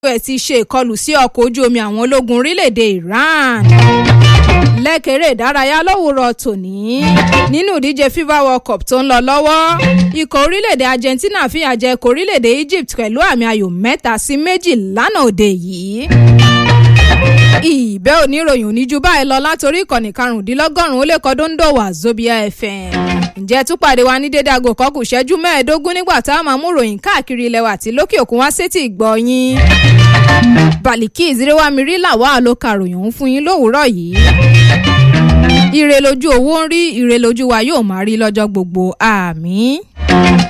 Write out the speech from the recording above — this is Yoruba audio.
us ti ṣe ìkọlù sí ọkọ̀ ojú omi àwọn ológun orílẹ̀-èdè iran lẹ́kẹ̀rẹ́ ìdárayá lówùrọ̀ tòní nínú ìdíje fifa world cup tó ń lọ lọ́wọ́ ikọ̀ orílẹ̀-èdè argentina fìyà jẹ ikọ̀ orílẹ̀-èdè egypt pẹ̀lú àmì ayò mẹ́ta sí méjì lánàá òde yìí ìbẹ́ oníròyìn oníjú báyìí lọ látòrí ìkànnì karùndínlọ́gọ́rùn-ún ó lè kọ́ dóńdó wà zobia fm ǹjẹ́ tún pàdé wa ní dédé aago kan kù ṣẹ́jú mẹ́ẹ̀ẹ́dógún nígbà tá a máa mú ròyìn káàkiri ilẹ̀ wa àti lókè òkun wá sétí ìgbọ̀nyín bàlìkí ìzírẹ́wámirí làwọn àlòkà ròyìn òun fún yín lówùúrọ̀ yìí ire lójú owó ń rí ire lójú wa yóò máa rí lọ́jọ́ gbogbo àmì.